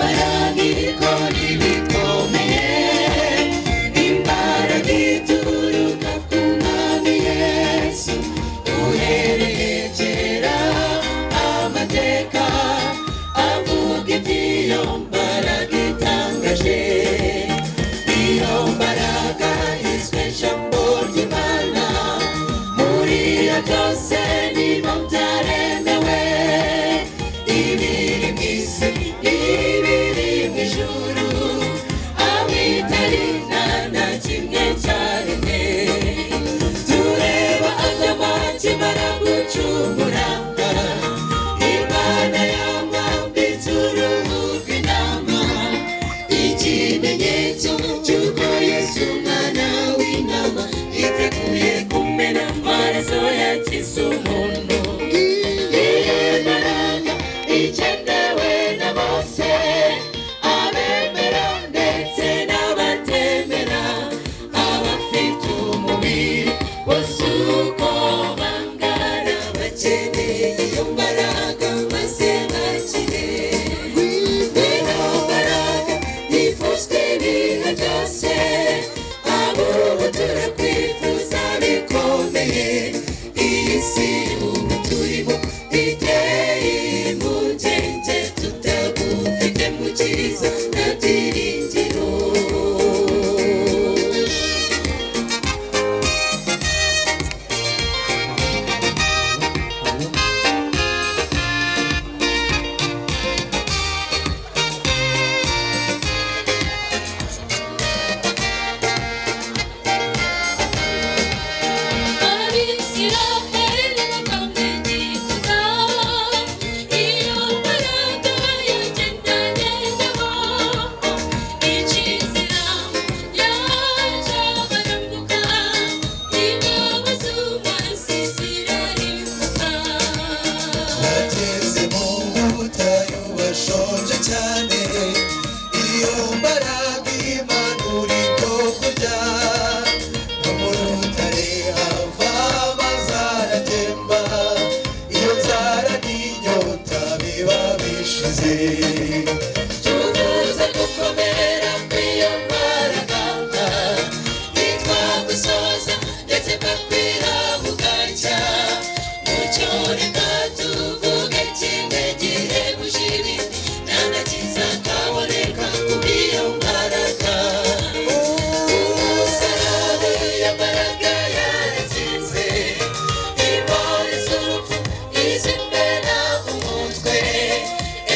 imbaraga irikora ibikomeye imbaraga ituruka ku mwami yesu uhereye kera amateka avuga iby'iyo mbaraga itangaje iyo mbaraga yiswe ijambo ry'imana muri iyo byose niba byaremewe ibiri mu isi ibiri mu ijuru abitari nta na kimwe cyaremwe tureba agama kimara gucungura imana yamwambitse uruhu rw'intama ikimenyetso cy'uko yesu umwana w'intama yiteguye kumena amaraso yakize umuntu iyo mbaraga ikenewe na bose abemera ndetse n'abatemera abafite umubiri wose uko bangana bakeneye iyo mbaraga maze bakire ino mbaraga yifuzwa ibihe byose ab'ubu turakwifuza bikomeye iyi si ubu turimo iteye impungenge tutagufite mu cyiza na byiringiro bageze mu butayu bashonje cyane iyo mbaraga imanura ibyo kurya no mu rutare hava amazi aratemba iyo nzara n'inyota biba bishize tuvuze gukomera kw'iyo mbaraga ntitwagusoza ndetse bakwira bugacya mucyoreka tuvuge kimwe gihe bujiri nana kiza kaboneka kubwiyo mbaraga umusarane yambaraga yaratsinze intore z'urupfu izimbe na umutwe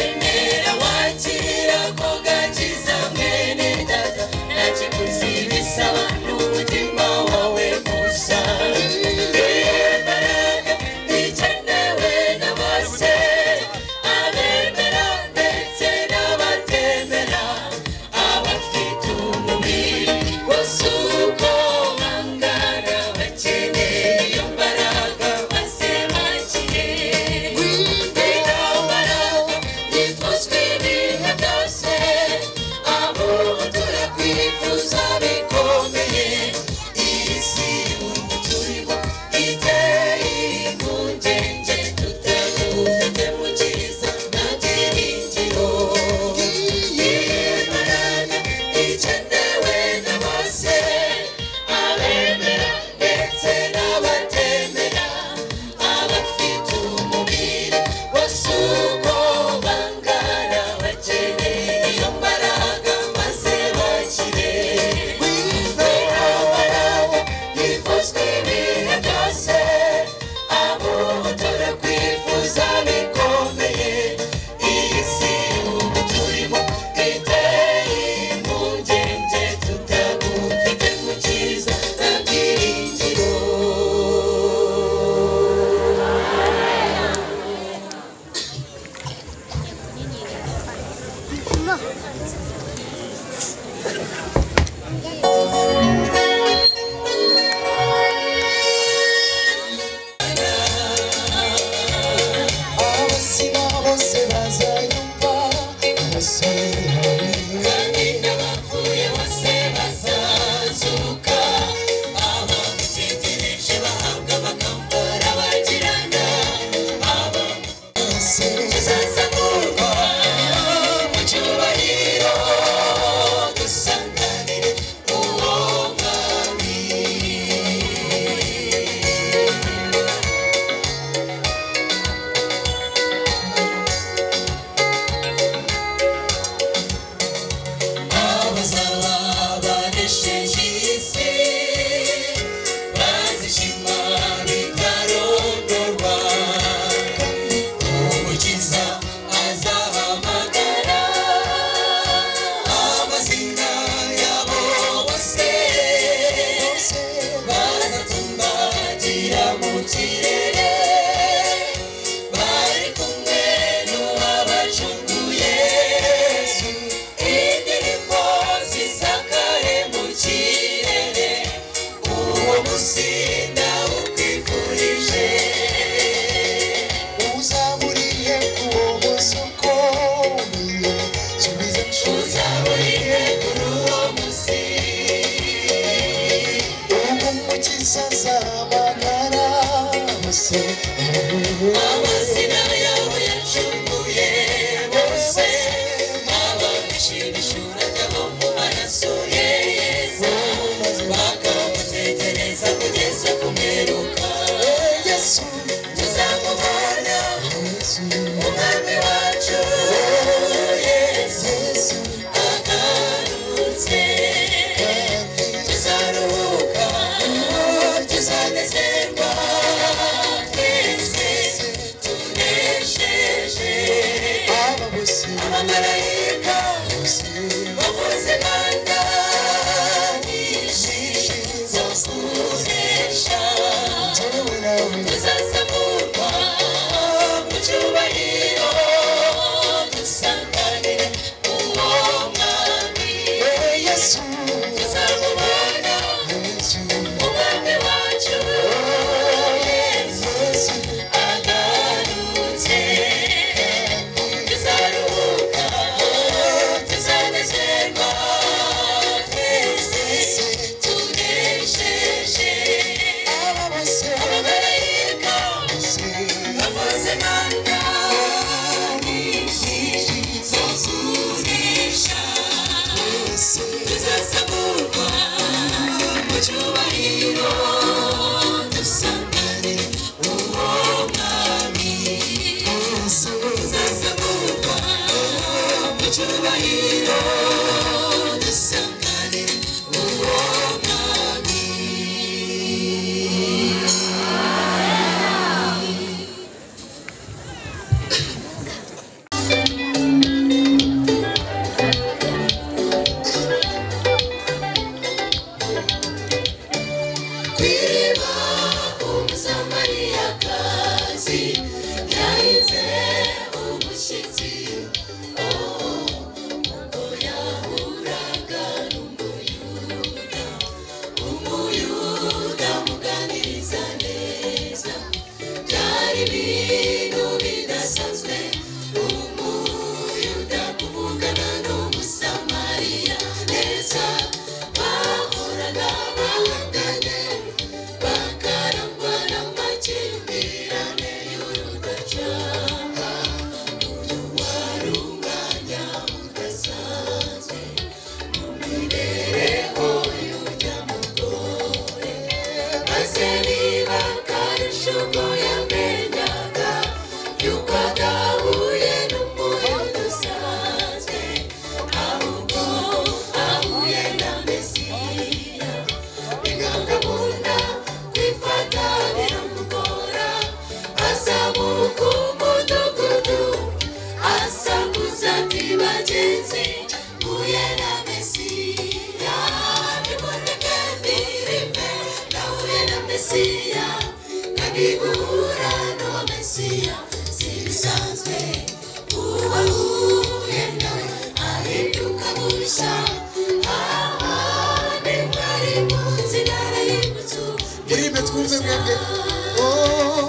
emera wakira ko gakiza mwene data nakiguzi bisaba n'umutima wawe gusa iyo mbaraga ikenewe na bose abemera ndetse n'abatemera abafite umubiri wose uko bangana bakeneye iyo mbaraga maze bakire ino mbaraga yifuzwa ibihe byose abo turakwifuza bikomeye iyi si ubu turimo iteye impungenge tutagufite mu cyiza nta byiringiro iyi mbaraga ikenewe na bose abemera ndetse n'abatemera abafite umubiri wose uko bangana bakeneye iyo mbaraga maze bakire iyo mbaraga yifuzwa ibihe byose abo turakwifuza bikomeye iyi si ubu turimo iteye impungenge tutagufite mu cyiza nta byiringiro abasina bose bazayumva abasore kandi n'abapfuye bose bazazuka abamutegereje bahabwa abakambara bagirana abamutegereje bazazakurwa mu cyubahiro isazamagara bose amazina yabo yacumuye bose ababishimishuraga bo mu maraso ye yeza bakamutekereza kugeza ku mperuka yesu tuzamubona umwami wacu yesu agarutse tuzaruhuka tuzanezerwa twese tunesheje abamarayika bavuze manda nyinshi zo kunesha tuzazamurwa mu cyubahiro dusanganire uwo mwami yesu tuzamubona umwami wacu yesu agarutse tuzaruhuka tuzanezerwa twese tunesheje abamarayika bavuze manda nyinshi zo kunesha tuzasamurwa mu cyubahiro dusanganire uwo mwami tuzasamurwa mu cyubahiro dusanganire uwo mwami kwiriba umusamariyakazi yahinze umushyitsi ngo yahuraga n'umuyuda umuyuda amuganiriza neza byari ibintu bidasanzwe umuyuda kuvugana n'umusamariya neza bahoraga bahanganye bakarangwa n'amakimbirane y'urudacaga uyu wari umwanya udasanzwe mu mibereho y'urya mugore maze niba akarusho ubwo yamenyaga yuko adahuye n'umuyobozi usanzwe ahubwo ahuye na mesiya biganga munda kwifata biramugora azamuka umudugudu asakuza ati bagenzi mpuye na mesiya nimuneke mbirime nahuye na mesiya kandi guhura n'uwo mesiya si bisanzwe uwahuye nawe ahinduka mushya aha ni mwari munsi ntara y'inzu murime twumve mwebwe Oh.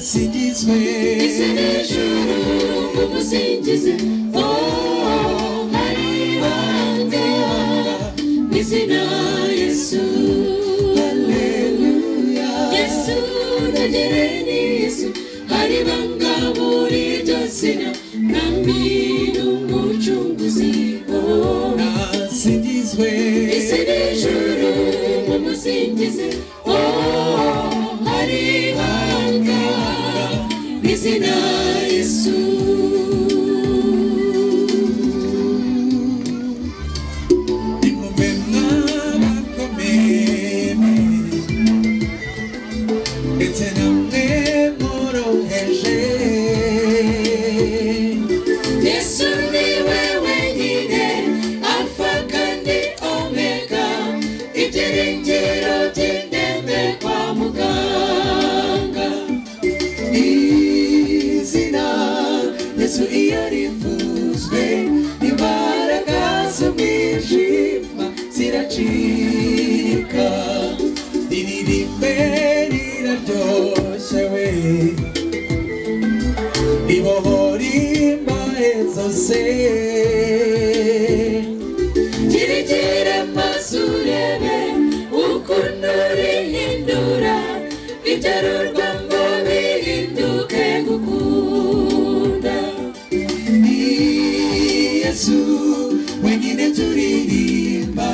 musingize hejuru mumusingize o hari bande mu izina yesu haleluya yesu nagereni yesu hari banga muri iryo zina nami ni umucunguzi oh nasingizwe isi n'ijuru mumusingize o hari hanga mu izina yesu nimube mwabakomeye ndetse namwe mworoheje yesu ni we wenyine alfa kandi omega ibyiringiro by'indembe kwa muganga izina yesu iyo rivuzwe imbaraga z'umwijima ziracika riririmbe riraryoshye we ribohora imbahe zose Girigire mazurebe ukuntu rihindura ibyarurwa ngo bihinduke gukunda Ni Yesu wenyine turirimba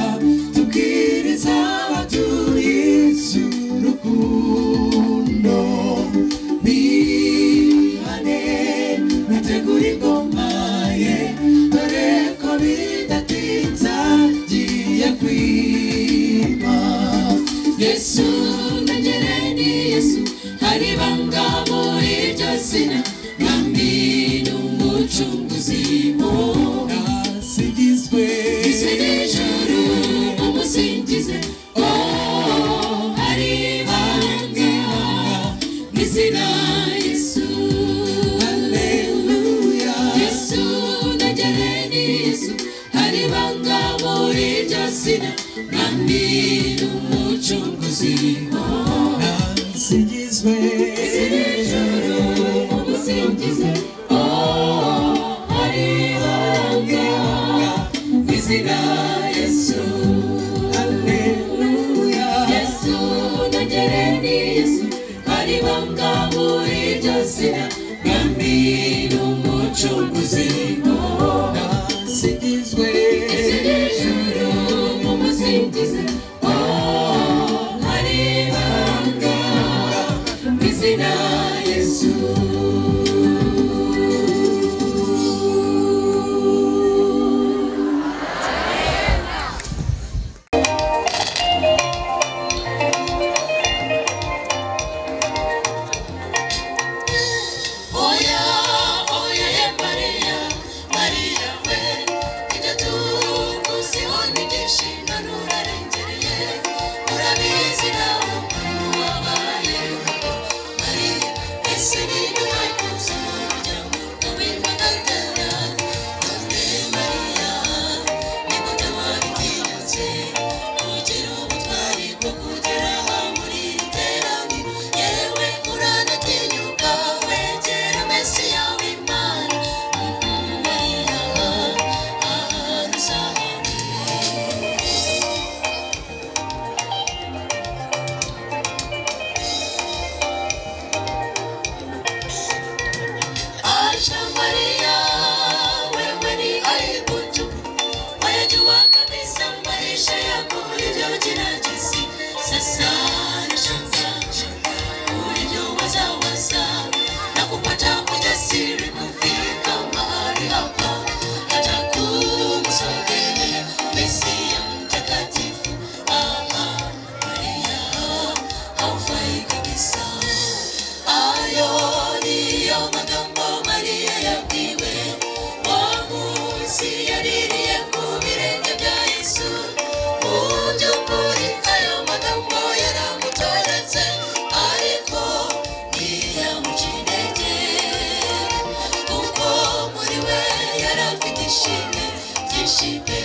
tukiriza abatuyesu rukundo bihane mutegura ingoma ye dore ko bidatinza ngiye kwima yesu nagere ni yesu hari banga muri iryo zina kandi ni umucunguzi wo nasigizwe isi n'ijuru mumusingize o hari bange mu izina yesu Haleluya yesu nagere ni yesu hari banga muri iryo zina kandi ni umucunguzi o nasigizwe isi n'ijuru mumusingize o hari bange mu izina yesu Haleluya yesu nagere ni yesu hari banga muri iryo zina kandi ni umucunguzi wowe nasigizwe ese n'ijuru mumusingize o hari banga mu izina yesu Oya, oya ye Maria, Maria we, ibyo tukuziho ni byinshi none urarengereye, urabizi nawe ukuntu wabaye ingabo. Maria, ese niba wakoze umuryango w'uwitwa Gatera, none Maria, nigute wabitinyutse, ugira ubutwari bwo kugera aha muri iri teraniro, yewe uranatinyuka wegera Mesiya w'Imana. Maria, ahantu uzahahurira. Aja Maria, wewe ni aibu tupu, wajua kabisa maisha yako ulivyojinajisi. Sasa nashangaa ulivyowazawaza na kupata ujasiri kufika mahali hapa, hata kumsogelea Mesia mtakatifu. Ama Maria, haufai kabisa ayo niyo magambo mariya yabwiwe wa munsi yaririye ku birenge bya yesu mu by'ukuri ayo magambo yaramutoretse ariko ntiyamuca intege kuko muri we yari afite ishimwe ryinshi pe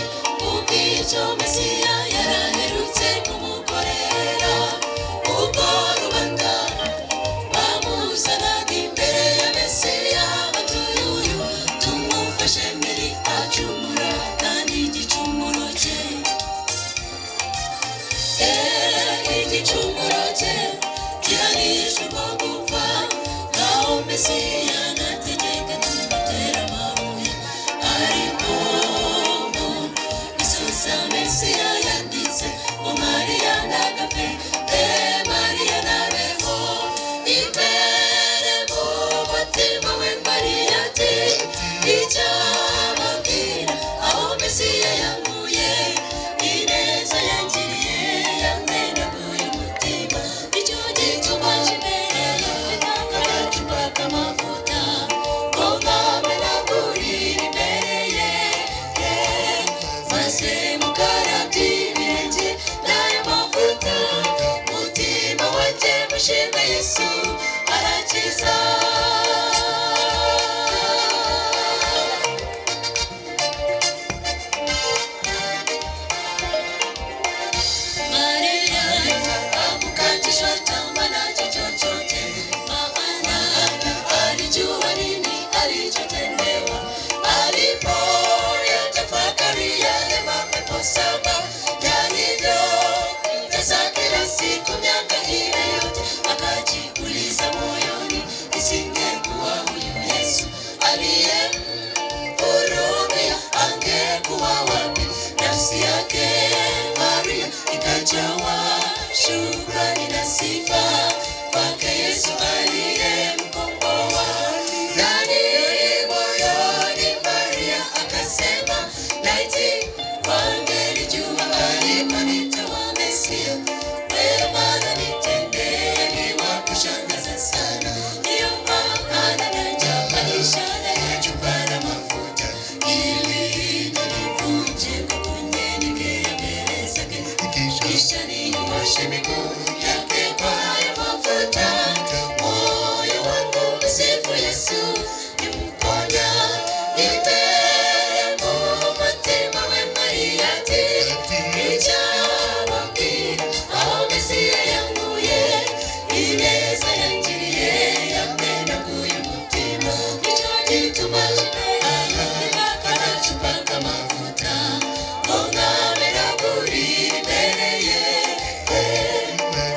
ubw'icyo mesiya yaraherutse kumukorera ubwo rubanda bamuzanaga imbere ya mesi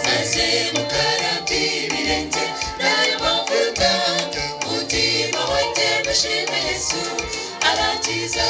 maze mukarabye ibirenge n'ayo mavuta umutima wanjye mushime yesu arakiza